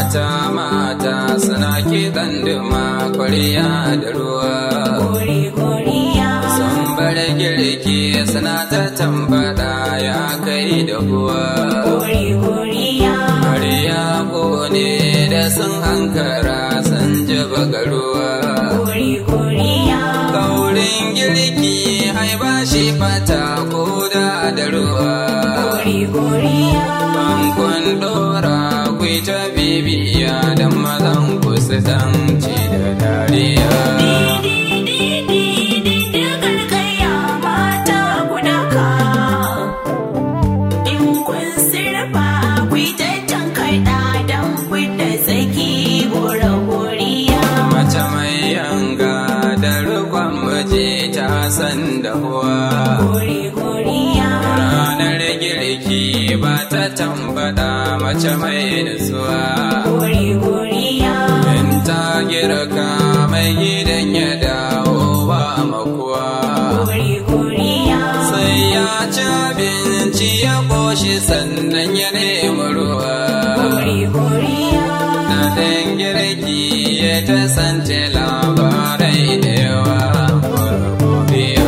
mata mata suna kiɗan duma kwariya da ruwa Gori goriya. sun bar girki suna ta tambada ya kai da kuwa Gori goriya. kwariya ne da sun hankara sun ji bagaruwa Gori goriya. kaurin girki ai ba shi fata ko da da ruwa Gori goriya. Bankon dora ku ta bibiya da mazan ku su ci da dariya. Mace mai yanga da rukon miji ta san da huwa. Ranar girki ba ta tambada mace mai nutsuwa. In ta girka mai gidan ya dawo ba makuwa. Sai ya ci abinci ya ƙoshi sannan ya nemi ruwa. Na ɗan girki ya ta sance labarai da yawa. Godiya.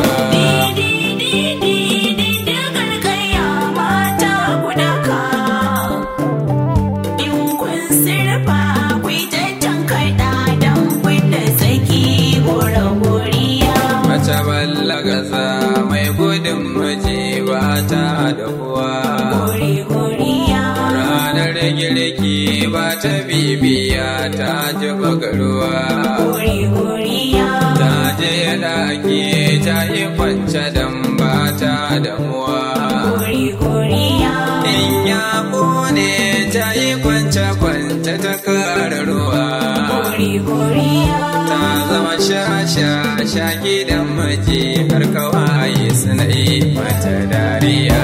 Mace ballagaza mai gudun miji ba ta da kuwa. Ranar girki ba ta bibiya ta ji bagaruwa. Ta je ɗaki ta yi kwance don ba ta damuwa. In ya kone ta yi kwance kwance ta kara ruwa. Ta zama sha-sha sha gidan miji har kawai suna yi mata dariya.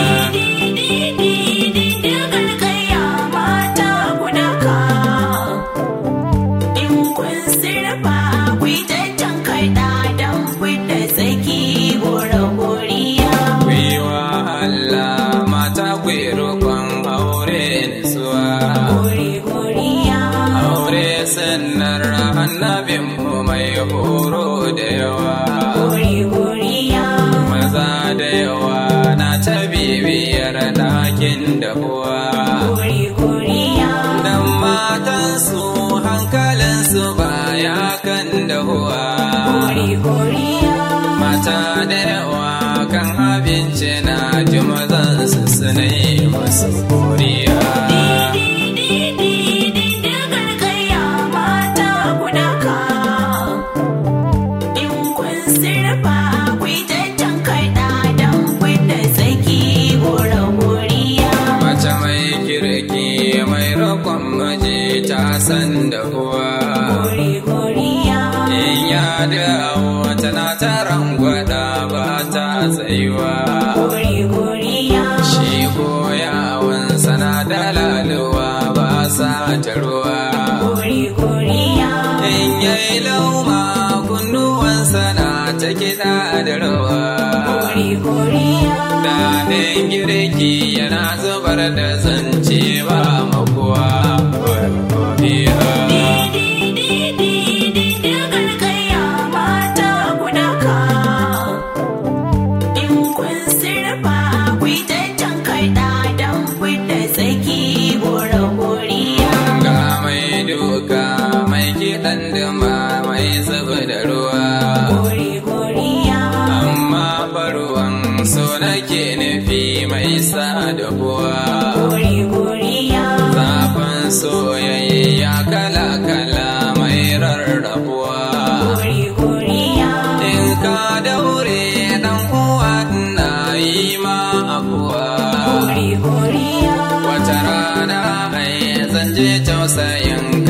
Gwiwa Allah mata kwi roƙon aure nisuwa. Aure sannar annabin mu mai horo da yawa. Maza da yawa na ta bibiyar ɗakin da uwa. Dan matansu hankalinsu baya kan da uwa. Mata da yawa kan abinci na ji mazansu suna yi masu koriya. Mace mai kirki mai roƙon miji ta san da uwa. In ya dawo tana ta rangwada ba ta tsayuwa. Shi ko yawon sana da laluwa ba sa ta ruwa. In yayi lauma kunnuwansa na ta kiɗa da rawa. Daɗin girki yana zubar da zance ba makuwa. Godiya. Ga mai duka mai kiɗan duma mai zuba da ruwa. Amma faruwan so nake nufi mai sa da kuwa. Zafin soyayya kala-kala mai rarrabuwa. In ka daure dan uwa na yi ma abuwa. Wata rana ai zan je tausayin